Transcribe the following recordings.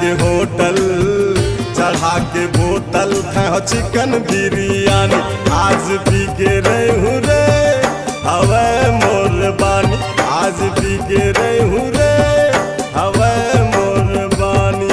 के होटल चढ़ा के बोतल खाओ चिकन बिरयानी आज पी के रहू रे हवे मोर बानी आज पी के रहू रे हवे मोर बानी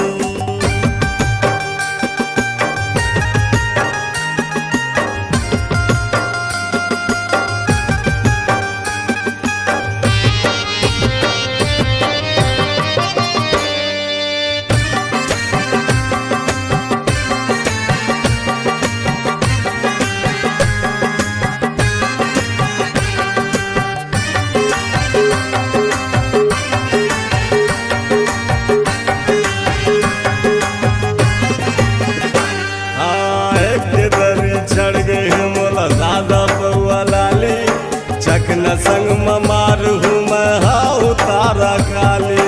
हाँ, एक के दरी चढ़ गए हैं मोला दादा पौआ लाली चकना संग ममार हूँ मैं हाउ तारा काली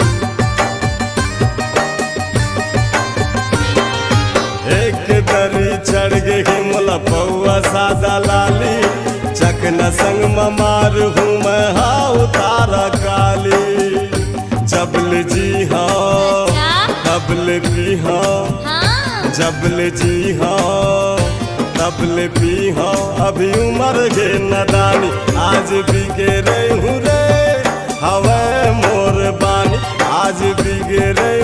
एक के दरी चढ़ गए हैं मोला पौआ सादा लाली चकना संग ममार हूँ मैं हाउ तारा काली जबल जी हाँ तबल भी हाँ हाँ जबल जी हाँ तबल पी हाँ अभी उम्र के नदानी आज भी के रहू रे हवे मोर बानी आज भी के रे